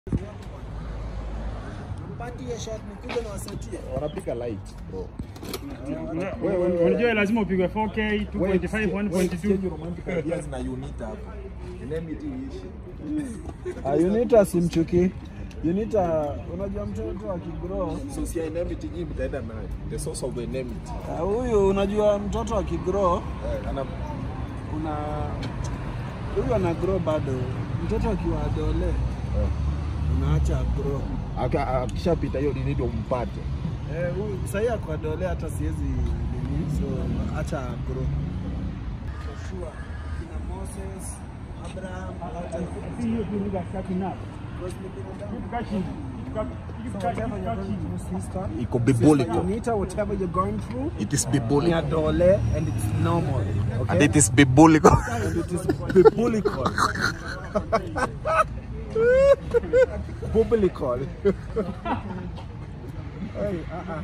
Mpatie shot nikuja na wasetie. Wanapika light bro. Unajua lazima upigwe 4K, 2.5, 1.2. Change romantic ideas na unit hapo. Enmity iishi. Ah, Unita simchuki. Unita unajua mtoto akigrow So si enmity nyinyi mtaenda nayo. The source of enmity. Ah, huyu unajua mtoto akigrow Eh, ana una huyu ana grow bado. Mtoto akiwa adole unaacha grow. aka- akishapita hiyo nini ndio mpate. Eh, huyu sasa ako adole hata siwezi nini so acha grow. Joshua, kina Moses, Abraham, Si hiyo tu lugha safi na. Tukaa chini. Tukaa- tukaa- whatever you're tukaa going chini. through, sister. Iko Sister biblical. Anita, whatever you're going through, It is ni biblical. adole and it's normal. Okay? And it is biblical. and it is biblical. biblical. hey, uh-uh.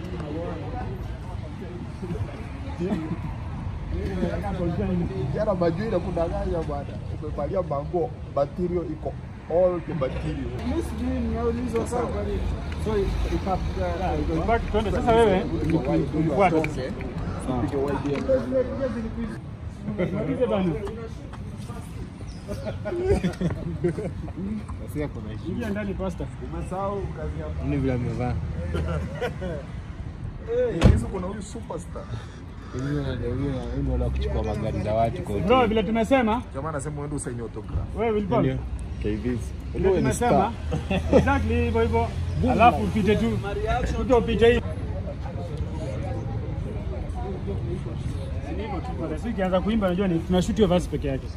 Jana majui na kudanganya bwana. Umevalia mango, material iko all the material. Miss Jean, naulizwa sana. So, ika- Back, twende sasa wewe. Fuata. Upige wide Malize bana. Ingia ndani pasta. Umesahau kazi yako. Ni vile amevaa. Eh, hizo kuna huyu superstar. Huyu wana kuchukua magari za watu kwa Bro, vile tumesema, Jamaa anasema uende usaini autograph. wewe Wilbur. Ndio. KVs. Vile tumesema, exactly hivyo hivyo. Alafu upite tu. Kuja upite hivi. Ni hivyo tu pale. Sisi kianza kuimba najua ni tunashoot hiyo verse peke yake.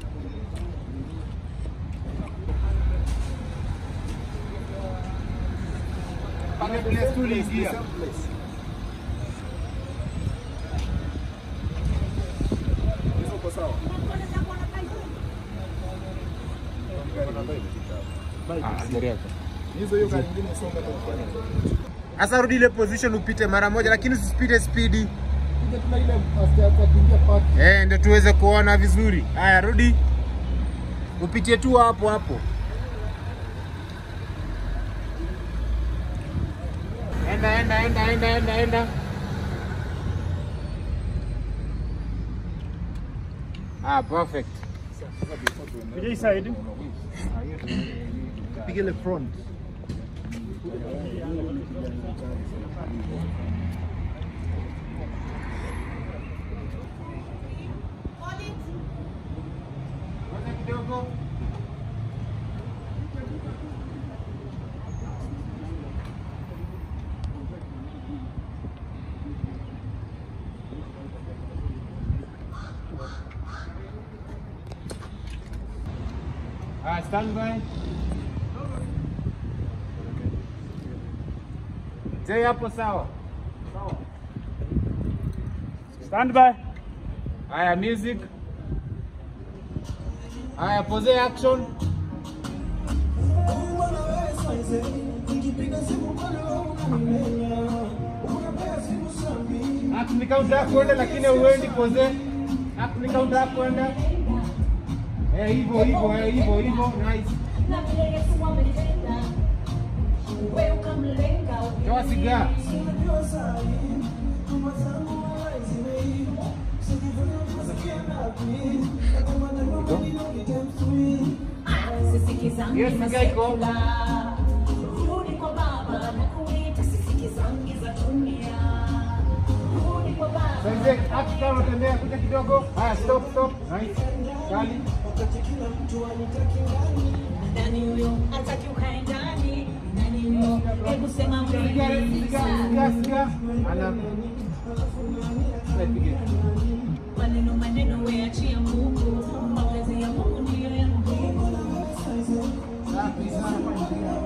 Hizo uko sawa? Ah, gari yako. Hizo hiyo gari nyingine songa tu kufanya. Sasa rudi ile position upite mara moja, lakini usipite spidi. Tuna ile after kuingia park. Eh, ndio tuweze kuona vizuri. Haya, rudi. Upitie tu hapo hapo. Enda, enda, enda, enda, enda, enda. Ah, perfect. Kuja hii side. Piga ile front. Ah, stand by. Je, hapo sawa? Stand by. Haya, music. Haya, pose action. Hapo ni counter yako kwenda, lakini uendi pose. Hapo ni counter yako kwenda. Eh, hivyo hivyo, eh, hivyo hivyo, nice. Toa sigara. Hiyo sigara iko. Rudi kwa baba na kuita sisikizangi za dunia. Rudi kwa baba. Sasa action kama unatembea kuja kidogo. Haya, stop stop. Nice. Kali. Nani huyo hataki ukae ndani? Nani huyo? Hebu sema Sigara, sigara, sigara, sigara. Ana. Piga. maneno maneno, weachia Mungu. Mapenzi ya Mungu ndiyo ya muhimu. Safi sana.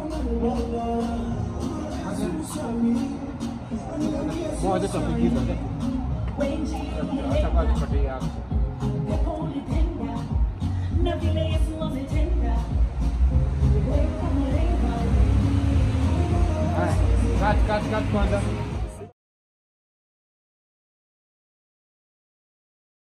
Moja tutapigiza. Wengi Acha kwa tupate yako. pepo ulipenda na vile Yesu ametenda. Wewe kama lenga Haya. Cut, cut, cut kwanza.